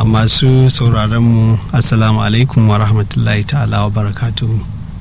a masu sauraronmu assalamu alaikum wa rahmatullahi ta'ala wa barakatuhu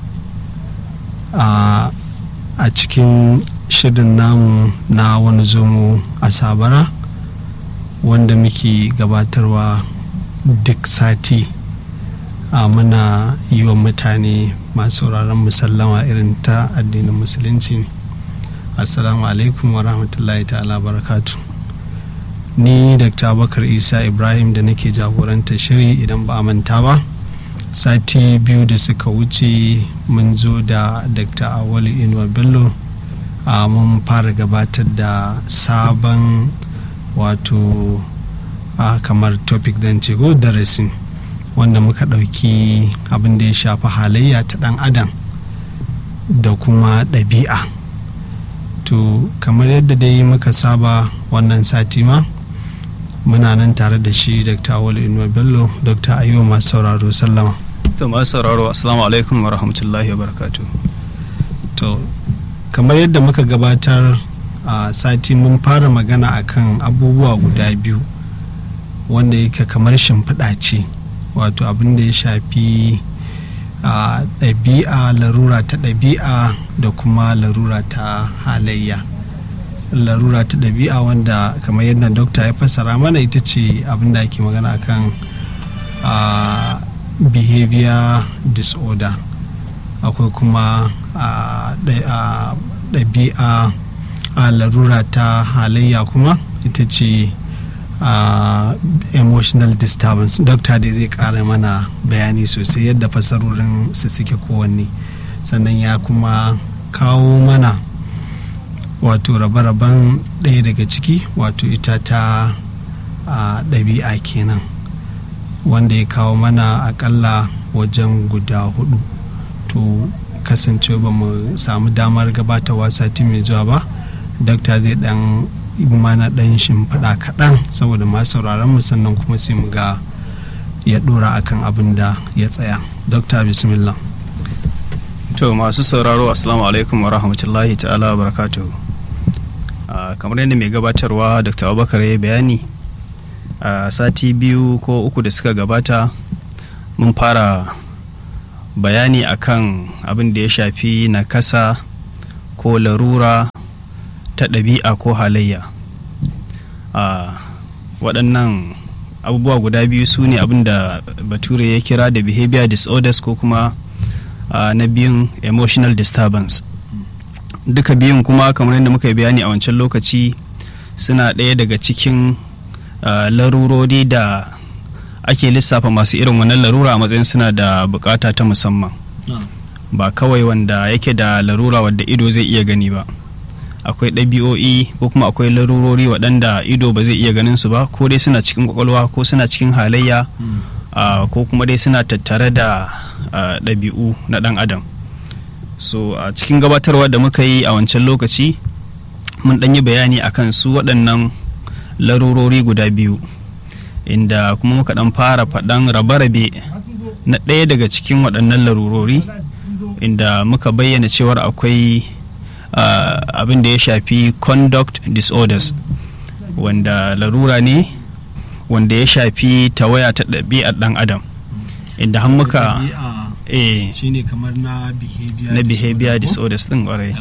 a cikin shirin namu na wani zomo a sabara wanda muke gabatarwa duk sati a muna yi wa mutane masu sauraron musallama irin ta addinin musulunci assalamu alaikum wa rahmatullahi ta'ala barakatu ni dr abakar isa ibrahim da nake jagorantar shiri idan ba a manta ba sati biyu da suka wuce mun zo da dr awali inuwa bello a mun fara gabatar da sabon wato a kamar topic zan ce ko darasin wanda muka ɗauki abin da ya shafi halayya ta ɗan adam da kuma ɗabi'a to kamar yadda dai muka saba wannan sati ma muna nan tare da shi dr awal inuwa bello dr ayyuwa masu sauraro sallama to masu sauraro assalamu alaikum wa rahmatullahi wa barakatu to kamar yadda muka gabatar a sati mun fara magana akan abubuwa guda biyu wanda yake kamar shimfiɗa ce wato abin da ya shafi a ɗabi'a larura ta ɗabi'a da kuma larura ta halayya larura ta ɗabi'a wanda kamar yadda dokta ya fassara mana ita ce abin da ake magana akan a behavior disorder akwai kuma ɗabi'a a larura ta halayya kuma ita ce Uh, emotional disturbance dokta dai zai kara mana bayani sosai yadda fasarorin su suke kowanne sannan ya kuma kawo mana wato rabe-raben ɗaya daga ciki wato ita ta uh, ɗabi'a kenan wanda ya kawo mana akalla wajen guda hudu to kasance ba mu samu damar gabatarwa sati mai zuwa ba dokta zai dan mana dan shimfiɗa kaɗan saboda masu sauraron mu sannan kuma sai mu ga ya ɗora akan abin da ya tsaya dokta bismillah to masu sauraro assalamu alaikum wa rahmatullahi ta'ala wa barakatuhu kamar yadda mai gabatarwa dr abubakar ya bayani a sati biyu ko uku da suka gabata mun fara bayani akan abin da ya shafi nakasa ko larura ta ɗabi'a ko halayya a waɗannan abubuwa guda biyu su ne abin da bature ya kira da behavior disorders ko kuma na biyun emotional disturbance duka biyun kuma kamar yadda muka yi bayani a wancan lokaci suna ɗaya daga cikin larurori da ake lissafa masu irin wannan larura a matsayin suna da bukata ta musamman ba kawai wanda yake da larura wadda ido zai iya gani ba akwai ɗabi'o'i ko kuma akwai larurori waɗanda ido ba zai iya ganin su ba ko dai suna cikin kwakwalwa ko suna cikin halayya ko kuma dai suna tattare da ɗabi'u na ɗan adam so a cikin gabatarwa da muka yi a wancan lokaci mun ɗan yi bayani akan su waɗannan larurori guda biyu inda kuma muka ɗan fara faɗan rabe-rabe na ɗaya daga cikin waɗannan larurori inda muka bayyana cewar akwai Uh, abin da ya shafi conduct disorders wanda larura ne wanda ya shafi tawaya ta ɗabi'ar ɗan adam inda har muka eh shine kamar na behavior na behavior disorders din ƙwarai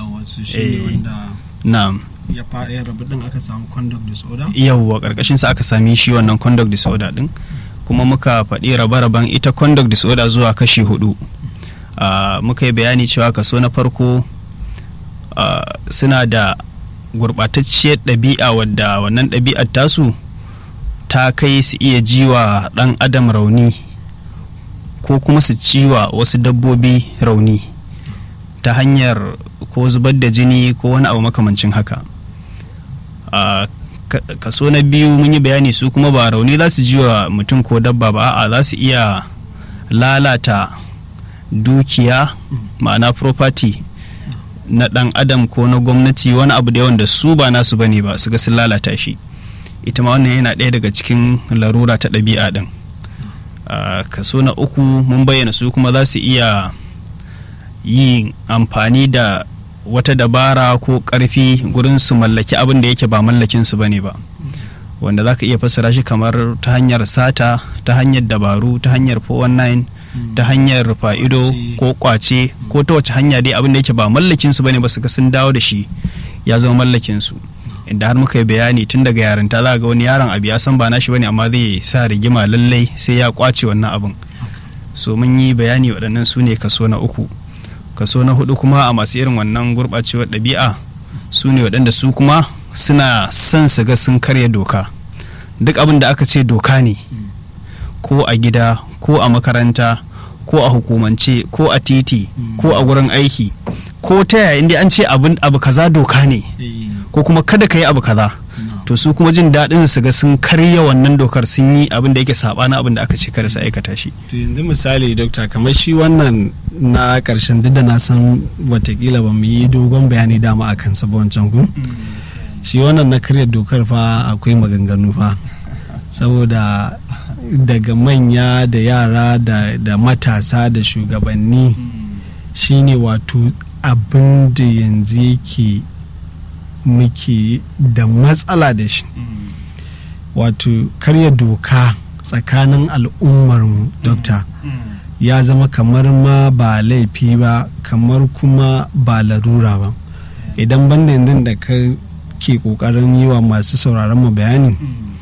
na'am ya fara ya rabu din aka samu conduct disorder yawwa karkashin sa aka sami shi wannan conduct disorder din kuma muka faɗi rabe-raben ita conduct disorder zuwa kashi hudu uh, muka yi bayani cewa kaso na farko Uh, suna da gurɓatacciyar ɗabi'a wadda wannan ɗabi'ar tasu ta kai su iya jiwa ɗan adam rauni ko kuma su ciwa wasu dabbobi rauni ta hanyar ko zubar da jini ko wani abu makamancin haka uh, kaso na biyu mun yi bayani su kuma ba rauni za su jiwa mutum ko dabba ba a za su iya lalata dukiya ma'ana property na ɗan adam ko na gwamnati wani abu da wanda su ba nasu bane ba su ga sun lalata shi ita ma wannan yana ɗaya daga cikin larura ta ɗabi'a ɗin kaso na uku mun bayyana su kuma za su iya yin amfani da wata dabara ko ƙarfi gurin su mallaki abin da yake ba mallakin su bane ba wanda za ka iya fassara shi kamar ta hanyar sata ta hanyar dabaru ta hanyar 419 ta hanyar fa'ido ko kwace ko ta wace hanya dai abin da yake ba mallakin su bane ba su ga sun dawo da shi ya zama mallakin su inda har muka yi bayani tun daga yarinta za ga wani yaron abu ya san ba nashi bane amma zai sa rigima lallai sai ya kwace wannan abin so mun yi bayani waɗannan su ne kaso na uku kaso na hudu kuma a masu irin wannan gurɓacewar ɗabi'a su ne waɗanda su kuma suna son su ga sun karya doka duk abin da aka ce doka ne ko a gida ko a makaranta ko a hukumance ko a titi ko a wurin aiki ko ta yaya inda an ce abu kaza doka ne ko kuma kada ka yi abu kaza to su kuma jin daɗin su ga sun karya wannan dokar sun yi abin da yake saɓanin abin da aka ce kada su aikata shi to yanzu misali dokta kamar shi wannan na ƙarshen duk da na san watakila ba mu yi dogon bayani dama a kansa ba wancan ku shi wannan na karya dokar fa akwai maganganu fa saboda daga manya da yara da, da matasa da shugabanni shine wato abin da yanzu yake muke da matsala da shi wato karya doka tsakanin al'ummarmu dokta ya zama kamar ma ba laifi ba kamar kuma ba larura ba idan banda yanzu da ka ke kokarin yi wa masu sauraron mu bayani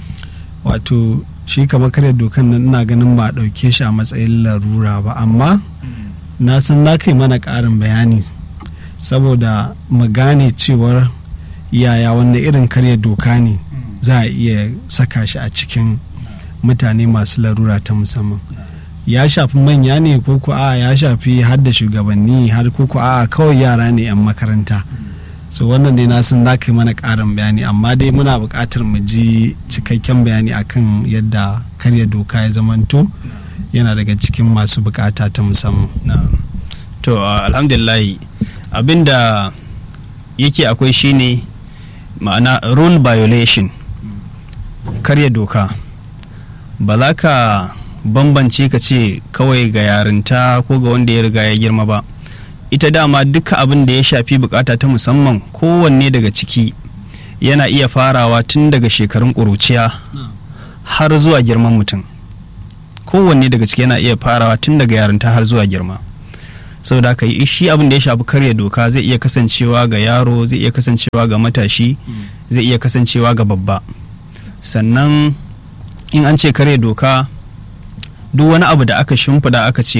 wato shi kama karya dokan nan ina ganin ba a ɗauke shi a matsayin larura ba amma na san na kai mana ƙarin bayani saboda mu gane cewar yaya wanda irin karya doka ne za a iya saka shi a cikin mutane masu larura ta musamman ya shafi manya ne ko ko a ya shafi har da shugabanni har ko ko a kawai yara ne 'yan makaranta so wannan dai na san za ka yi mana ƙarin bayani amma dai muna buƙatar mu ji cikakken bayani akan yadda karya doka ya zamanto yana daga cikin masu buƙata ta musamman to alhamdulillah abinda yake akwai shine ma'ana rule violation karya doka ba za ka bambance ka ce kawai ga yarinta ko ga wanda ya riga ya girma ba ita dama duka abin da ya shafi bukata ta musamman kowanne daga ciki yana iya farawa tun daga shekarun ƙuruciya har zuwa girman mutum kowanne daga ciki yana iya farawa tun daga yarinta har zuwa girma sau da yi shi abin da ya shafi karya doka zai iya kasancewa ga yaro zai iya kasancewa ga matashi zai iya kasancewa ga babba sannan in an ce karya doka duk wani abu da aka shimfida aka ce